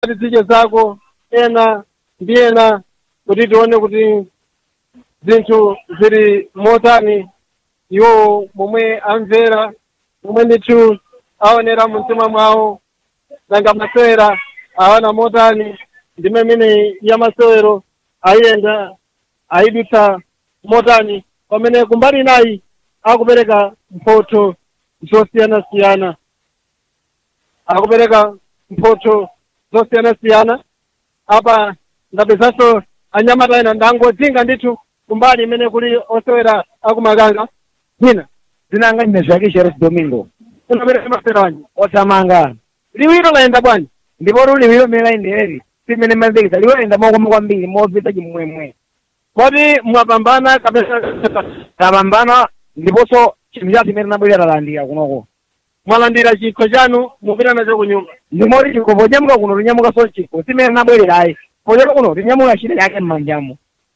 tizidye zako ena ndi ena kuti tione kuti zinthu zili motani iwo momwe amvera momwe ndithu aonera mu mtima mwawo nanga masewera awana motani ndi mmene ya masewero ayenda ayidutsa motani pamene kumbali inayi akupereka mphotho zosiyanasiyana akupereka mphotho zosiyanasiyana apa ndapezanso anyamata ena ndangodzinga ndithu kumbali imene kuli osewera akumakanga hina zinanga ine zvake cheres domingo unapereka masewera wanji othamanga liwiro layenda bwanji ndipo luli liwiro mmene layendereri simene mapikisa liwiro layenda mokoma kwambiri mopita chimwemwe kodi mwapambana kapena tapambana ndiponso chinthu chathu imene tinabwerera talandira kunoko mwalandira chikho chanu mupita nacho ku nyumba ndimoti chikho ponyamuka kuno tinyamukanso chikho simene tinabwererayi pochoka kuno tinyamuka china chake m'manjamo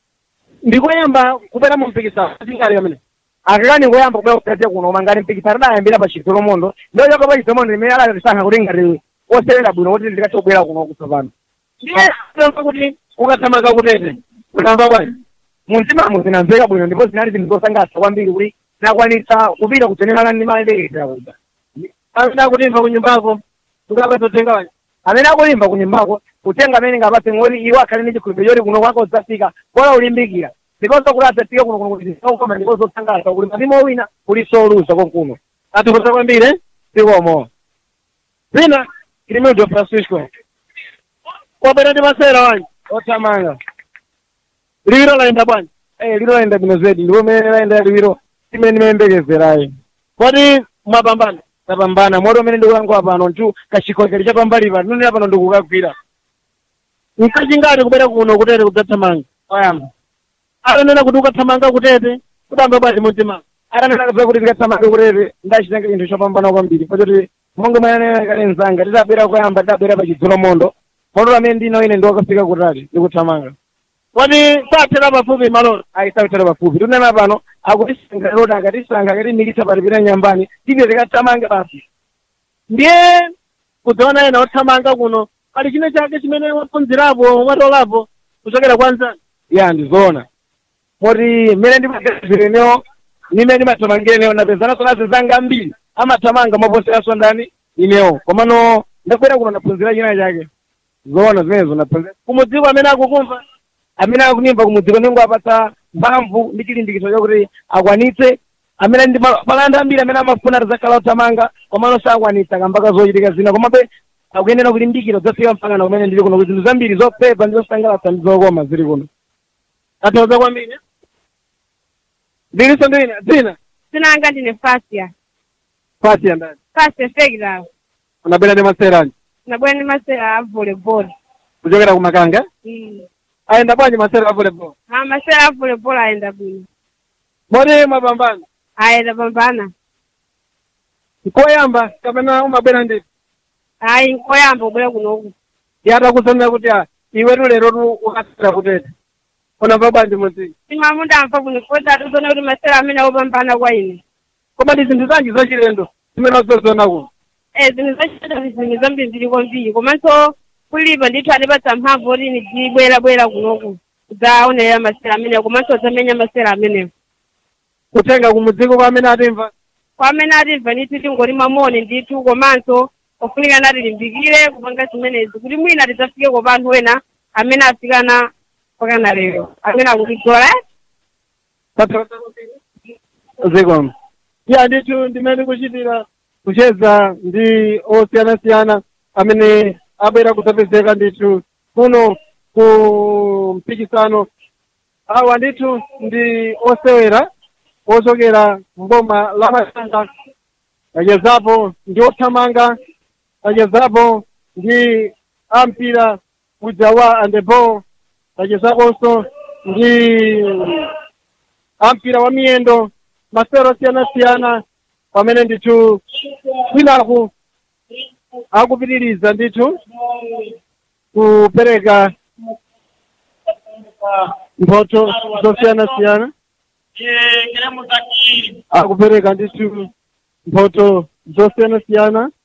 ndikoyamba kupita mu mpikisano atingati pamene akakani koyamba kubwera kutete kuno koma ngati mpikisano tidayambira pa chitolomondo ndochoka pa chitolomondo limene alatisankha kuti ngati osewera bwino kuti ndikachobwera kuno kutsopano ndiye tamva kuti ukathamanga kutete utamva bwanji muntimamo zinamveka bwino ndipo zinali zinthu zosangalatsa kwambiri kuti nakwanitsa kupita kutenekana ndi mayendekeza kuda amene akutimva ku nyumbako ngapatotenga wanji amene akulimba ku nyumbako kutenga amene ngapatse ngoti iwo akhale ndi chikhulupiriro choti kuno kwako udzafika bora ulimbikira ndiponso kuti adzafike kuno kuno kuti zisakukoma ndipo zosangalatsa kuti mapimo wina kuli soluza konkuno atikuza kwambiri eh? sikomo zina ilimildo francisco kwabwera ndi masewera wanji othamanga liwiro layenda bwanji eh liro layenda bwino zedi ndipo mene layenda liwiro simene ndimayembekezerayi kodi mwapambana tapambana moto umene ndikulankhula pano nchu kachikhokeri cha pambali pano nonera pano ndikukagwira nkachingati kubwera kuno kutete kudzathamanga oyamba atanena kuti ukathamanga kutete kudamva bwanji mumtima atanena kuti tikathamanga kutete ndachita chinthu chopambana kwambiri pachoti monga mwana kale mzanga tidabwera koyamba tidabwera pa chidzulomondo moto amene ndino ine ndiwakafika kutali ndikuthamanga kodi sathera pafupi malolo ayisawitera pafupi tunena pano akutisankha loti akatisankha akatimikitsa patipita nyambani tipe tikathamanga basi ndiye kudziona ena othamanga kuno pali chine chake chimene waphunzirapo watolapo kuchokera kwa nzani ya ndizoona moti mmene ndimagazireniwo nimene ndimathamangirenewo napezanso nazo zanga mbiri amathamanga moposeranso ndani inewo komano ndakwera kuno ndaphunzira china chake zoona zimenezo ndaphunzira kumudziko amene akukumva amene akunimva kumudziko ningo apatsa mphamvu ndi chilimbikitso chakuti akwanitse amene ndi malanda ambiri amene amafuna tizakhala othamanga komano sakwanitsa kambaka zochitika zina komabe akuyenera kulimbikira kudzafika mpaka na kumene ndili kuno kuti zinthu zambiri zopepa ndi zosangalatsa ndi zokoma zili kuno athokoza kwambiri ndiliso ndine dzina sinanga ndine fasya pasi ya ndani fasya fegila unabwera ndi masewera anji nabwera ndi masewera a volleyball kuchokera kumakanga Mm. ayenda bwanji masewera a volleyball a masewera a volleyball ayenda bwino moti mwapambana ayenda pambana nkoyamba kapena umabwera ndi ayi nkoyamba kubwera kunoku yatakusanira kuti a iwetu lero tu ukasera kutete unamva bwanji mudziko simwamu ndamva kuno koti atikuona kuti masewera amene akupambana kwa ine koma ndi zinthu zanji zachilendo zimene wazoziona kuno eh zinthu zachita zinthu zambiri zili kwambiri komanso kulipa ndithu atipatsa mphamvu kuti ine ndibwerabwera kunoku kudzaonera masewera amenewo komanso kudzamenya masewera amenewo kutenga kumudziko kwa amene atimva kwa amene atimva ndithu tingoti mamoni ndithu komanso ofunika nati limbikire kupanga zimenezi kuti mwina tidzafike kwa anthu ena amene afikana pakana lero amene akutigola zikomo ya ndithu ndimene kuchitira kucheza ndi osiyanasiyana amene abwera kudzapezeka ndithu kuno ku mpikisano awa ndithu ndi osewera ochokera mboma la masanga achezapo ndi othamanga achezapo ndi ampira uja wa andebol achezaponso ndi ampira wa miyendo masewero osiyana-siyana pamene ndithu kwinaku akupitiriza ndithu kupereka mphotho zosiyana-siyana akupereka ndithu mphotho zosiyana-siyana